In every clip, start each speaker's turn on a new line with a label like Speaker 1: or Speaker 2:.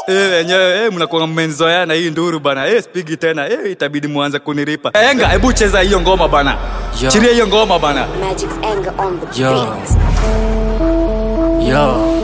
Speaker 1: Eh, wenyewe eh, mnakuwa mmenzoeana hii nduru bana. Eh, spigi tena. Eh, itabidi muanze kuniripa. Enga, hebu cheza hiyo ngoma bana.
Speaker 2: Yo.
Speaker 1: Chiria hiyo ngoma bana.
Speaker 3: Magic's anger on the
Speaker 2: Yo.
Speaker 3: beat.
Speaker 2: Yo.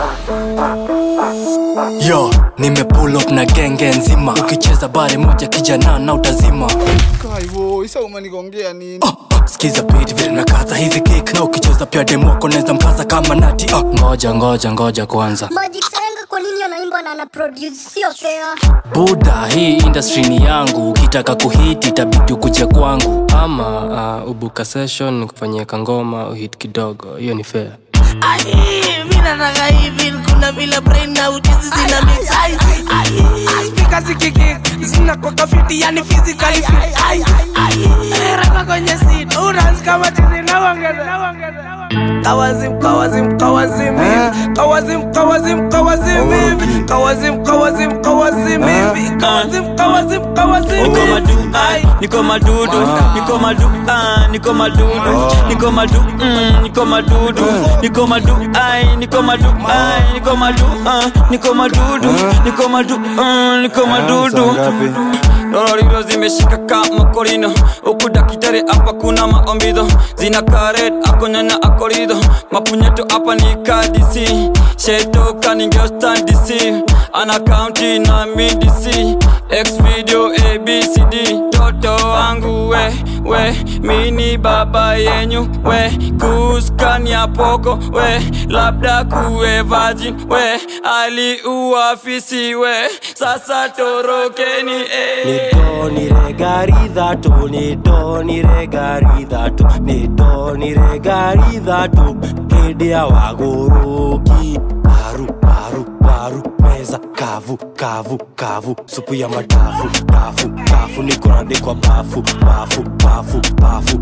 Speaker 2: Yo, nime pull up na genge nzima ukicheza bare moja kijana na utazima
Speaker 4: Kaivo, isa umenigongea nini?
Speaker 2: skiza beat vile nakaza hizi kick na ukicheza pia demoko naweza mkaza kama nati uh. ngoja ngoja ngoja kwanza
Speaker 5: Magic Senga kwa nini anaimba na ana produce sio fair?
Speaker 2: buda hii industry ni yangu ukitaka kuhiti itabidi ukuje kwangu ama uh, ubuka session nikufanyia kangoma uhit kidogo hiyo ni fair
Speaker 6: Ai, mi nataka hivi kuna vile brain na ujuzi zina mix ai ai speaker zikiki zina kwa kafiti yani physically fit ai ai Eh, rapa kwenye seat unas kama chizi na ongeza na ongeza Kawazim, kawazim, kawazim hivi Kawazim, kawazim, kawazim hivi Kawazim, kawazim, kawazim hivi Kawazim, kawazim, kawazim
Speaker 7: Niko
Speaker 6: hivi
Speaker 7: madu,
Speaker 6: Ai,
Speaker 7: niko madudu, niko madu, ah, niko madudu, niko madu, mm, niko madudu, niko madu, ai, niko madu, ai, niko madu, ah, niko madudu, niko madu, mm, niko madudu. Lorilo zimeshika kama korino huku dakitari hapa kuna maombido zina karet akonyanya akorido mapunyeto hapa ni kadisi shetoka ningeostandisi ana kaunti na midisi x video abcd toto wangu we we mini baba yenyu we kuskania poko we labda kuwe virgin we aliuafisi we sasa torokeni eh.
Speaker 8: nidoniregaridhatu nidoniregaridhatu nidoniregaridhatu hĩndĩ ya wagũrũki paru paru paru meza kavu kavu kavu supu ya madafu dafu dafu nikorandĩkwa bafu bafu bafu bafu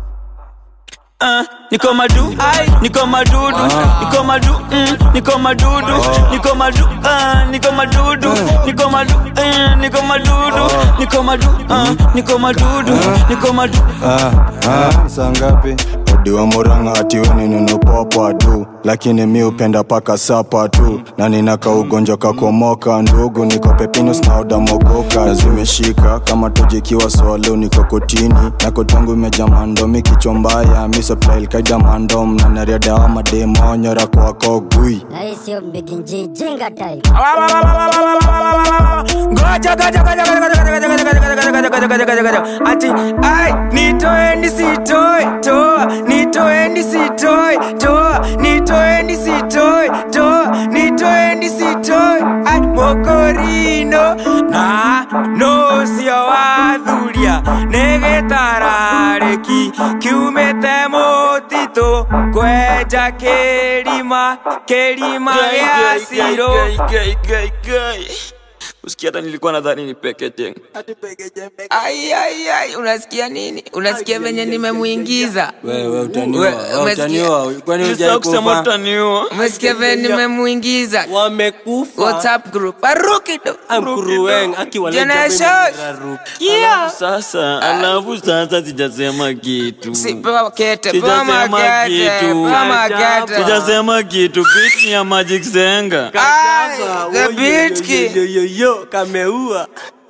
Speaker 7: Ah, niko madu niko madudu niko madu mm, niko madudu niko madu ah, niko madudu niko madu eh, niko madudu niko madu ah, niko madudu niko madu
Speaker 9: saa ngapi odiwa muranga atiweni ninopopa tu lakini mi upenda paka sapa tu na ninaka ugonjwa kakomoka ndugu niko pepinus na odamogoka zimeshika kama tujikiwa swalo niko kotini na kotangu imeja mandomi kichwa mbaya misoplailkaida mandom na nariadawa mademonyora kwako gui
Speaker 5: Na hii sio mbiginji jinga type.
Speaker 6: Ngoja, ngoja, ngoja, ngoja, ngoja, ngoja, ngoja, ngoja, ngoja, ngoja, ngoja, ngoja, ngoja, ngoja. Ati ai nitoeni sitoi toa nitoeni sitoi toa nitoeni sitoi toa nitoeni sitoi ai mokorino na no sio wathuria nĩgĩtararĩki kiumĩte mũtitũ kwenja kĩrima kĩrima gĩa cirũ
Speaker 7: usikia hata nilikuwa nadhani ni pekete
Speaker 6: Ai, ai, ai, unasikia nini? Unasikia venye nimemuingiza?
Speaker 8: wewe utaniwa
Speaker 6: We-
Speaker 8: wewe
Speaker 6: umesikia?
Speaker 8: utaniwa kwani
Speaker 7: Sasa kusema
Speaker 8: hujaikufa
Speaker 7: utaniua
Speaker 6: Umesikia venye nimemuingiza?
Speaker 8: wamekufa
Speaker 6: WhatsApp group. Aruki do.
Speaker 8: amkuruwen
Speaker 6: Generation. Yeah.
Speaker 7: sasa alafu sasa sijasema kitu
Speaker 6: Si, pewa kete, pewa
Speaker 7: Sijasema
Speaker 6: magete,
Speaker 7: kitu.
Speaker 6: pewa magete.
Speaker 7: sijasema kitu bit ni ya magic zenga
Speaker 6: Ai, the beat kid.
Speaker 8: yo kameua